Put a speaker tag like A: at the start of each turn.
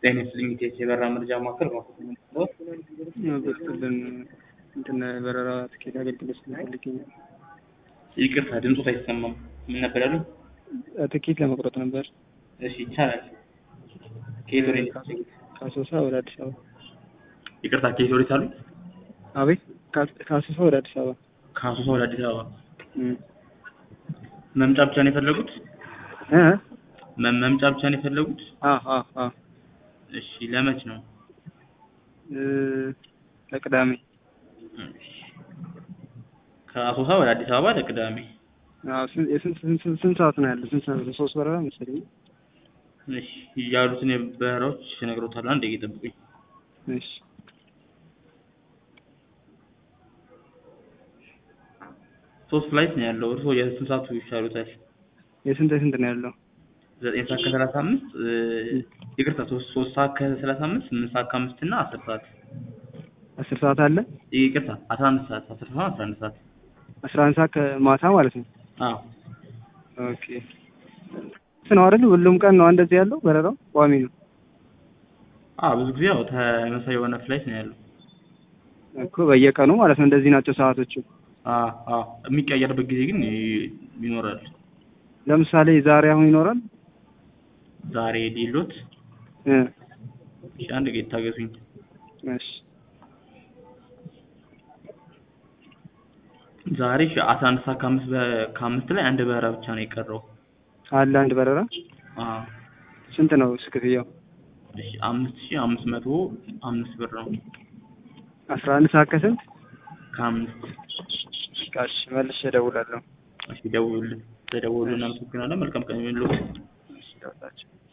A: ጤና ይስጥልኝ ኢቴስ የበረራ መረጃ ማዕከል ነው።
B: በስጥልን እንትን በረራ ትኬት አገልግሎት ስንፈልግ
A: ይቅርታ ድምፆት አይሰማም። ምን ነበር ያሉኝ?
B: ትኬት ለመቁረጥ ነበር።
A: እሺ ይቻላል። ከየት ወዴት?
B: ከአሶሳ ወደ አዲስ አበባ።
A: ይቅርታ ከየት ወዴት አሉኝ?
B: አቤት ከአሶሳ ወደ አዲስ አበባ።
A: ከአሶሳ ወደ አዲስ አበባ
B: እም።
A: መምጫ ብቻ ነው የፈለጉት?
B: እ
A: መ- መምጫ ብቻ ነው የፈለጉት?
B: አ አ አ
A: እሺ ለመች ነው?
B: እ ለቅዳሜ
A: እሺ። ከአሶሳ ወደ አዲስ አበባ ለቅዳሜ።
B: አዎ ስንት የስንት ስንት ስንት ስንት ሰዓት ነው ያለው? ስንት ሰዓት ነው? ሶስት በረራ መሰለኝ።
A: እሺ ያሉትን በረራዎች እነግሮታለሁ። አንድ ደቂቃ ጠብቁኝ።
B: እሺ
A: ሶስት ፍላይት ነው ያለው። እርስዎ የስንት ሰዓቱ ይሻሉታል?
B: የስንት የስንት ነው ያለው?
A: ዘጠኝ ሰዓት ከሰላሳ አምስት ይቅርታ ሶስት ሶስት ሰዓት ከሰላሳ አምስት ስምንት ሰዓት ከአምስት እና አስር ሰዓት
B: አስር ሰዓት አለ።
A: ይቅርታ አስራ አንድ ሰዓት አስር ሰዓት አስራ አንድ ሰዓት
B: አስራ አንድ ሰዓት ከማታ ማለት ነው።
A: አዎ
B: ኦኬ ነው አይደል? ሁሉም ቀን ነው እንደዚህ ያለው በረራው ቋሚ ነው
A: አዎ ብዙ ጊዜ ያው ተመሳሳይ የሆነ ፍላይት ነው ያለው።
B: እኮ በየቀኑ ማለት ነው። እንደዚህ ናቸው ሰዓቶቹ።
A: አዎ አዎ የሚቀየርበት ጊዜ ግን ይ- ይኖራል።
B: ለምሳሌ ዛሬ አሁን ይኖራል።
A: ዛሬ ሌሎት
B: እ
A: እሺ አንድ ጌት ታገሱኝ።
B: እሺ
A: ዛሬ እሺ አስራ አንድ ሰዓት ከአምስት በ- ከአምስት ላይ አንድ በረራ ብቻ ነው የቀረው።
B: አለ አንድ በረራ
A: አዎ
B: ስንት ነው እሱ ክፍያው?
A: እሺ አምስት ሺህ አምስት መቶ አምስት ብር ነው
B: አስራ አንድ ሰዓት ከስንት?
A: ከአምስት
B: እሺ መልሼ እደውላለሁ።
A: እሺ ደውሉልን። ተደውሉልን። እናመሰግናለን። መልካም ቀን ይሁንልዎት።
B: እሺ ደውላቸው